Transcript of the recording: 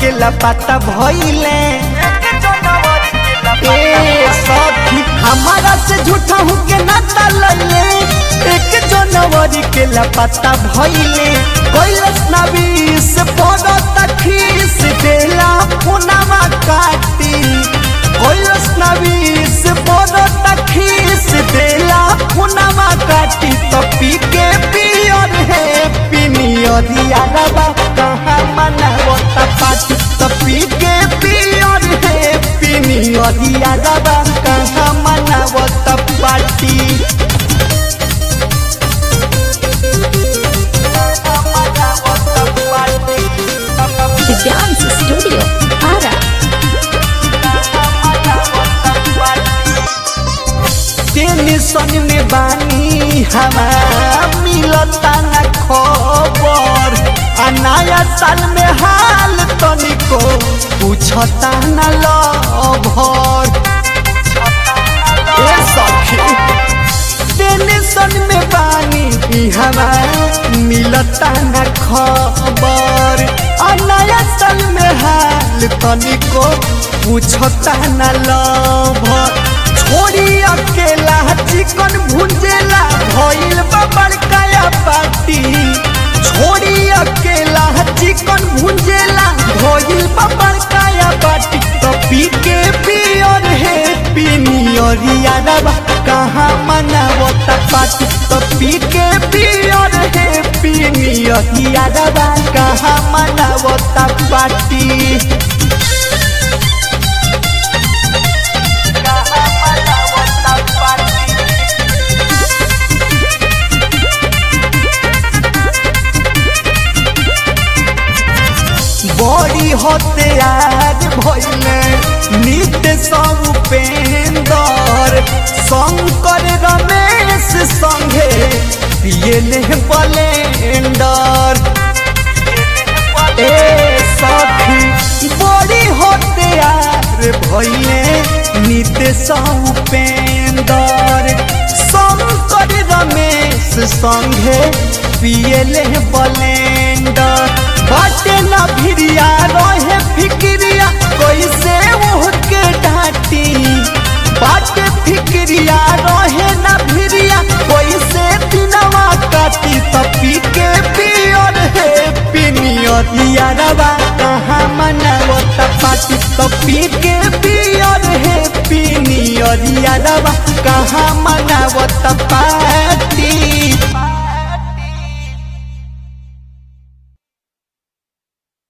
के लपाता भइले ए सखी हमारा से झूठा हूँ के नाता लैले एक जनवरी के लपाता भइले कैलस नबीस पड़ो तखीस देला पुनामा काटी कैलस नबीस पड़ो तखीस देला पुनामा काटी तो पी के पियर है पिनियर यारबा कहाँ मनावता पाटी तो पी के पियर है पिनियर यारबा कहाँ मनावता पाटी The Dance Studio, Ara. Tension में बानी हमार मिलता न खबर आ नया साल में हाल तनिको पूछता न लभर ए सखी टेंशन में बानी हमार मिलता न खबर आ नया साल में हाल तनिको पूछता न लभर छोड़ी अकेला चिकन भुंजेला भइल बा बड़काया पार्टी छोड़ी अकेला चिकन भुंजेला भइल बा बड़काया पार्टी तो पी के पियर है पिनियर यारबा कहाँ मनावता पार्टी तो पी के पियर है पिनियर यारबा कहाँ मनावता पार्टी बड़ी होते आज भइले नित्य सब उपेंदर शंकर रमेश संगे पियले बलेंडर ए सखी बड़ी होते यार भइले नित्य सब उपेंदर शंकर रमेश संगे पियले बलेंडर बाटे न भिरिया रहे फिक्रिया कैसे ओहके डांटी बाटे फिक्रिया रहे न भिरिया कैसे दिनवा काटी तपी के पियर है पिनियर यारबा कहाँ मनावता पाटी तपी के पियर है पिनियर यारबा कहाँ मनावता पाटी